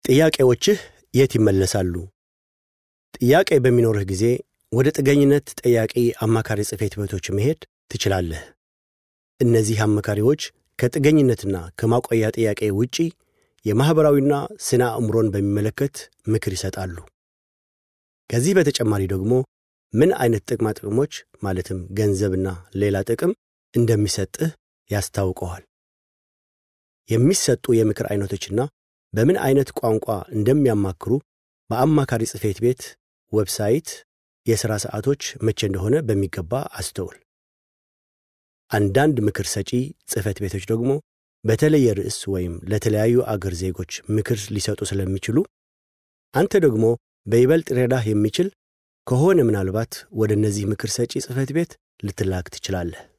ጥያቄዎችህ የት ይመለሳሉ? ጥያቄ በሚኖርህ ጊዜ ወደ ጥገኝነት ጠያቂ አማካሪ ጽሕፈት ቤቶች መሄድ ትችላለህ። እነዚህ አማካሪዎች ከጥገኝነትና ከማቆያ ጥያቄ ውጪ የማኅበራዊና ስነ አእምሮን በሚመለከት ምክር ይሰጣሉ። ከዚህ በተጨማሪ ደግሞ ምን አይነት ጥቅማ ጥቅሞች ማለትም ገንዘብና ሌላ ጥቅም እንደሚሰጥህ ያስታውቀዋል። የሚሰጡ የምክር አይነቶችና በምን አይነት ቋንቋ እንደሚያማክሩ በአማካሪ ጽሕፈት ቤት ዌብሳይት የሥራ ሰዓቶች መቼ እንደሆነ በሚገባ አስተውል። አንዳንድ ምክር ሰጪ ጽሕፈት ቤቶች ደግሞ በተለየ ርዕስ ወይም ለተለያዩ አገር ዜጎች ምክር ሊሰጡ ስለሚችሉ አንተ ደግሞ በይበልጥ ሊረዳህ የሚችል ከሆነ ምናልባት ወደ እነዚህ ምክር ሰጪ ጽሕፈት ቤት ልትላክ ትችላለህ።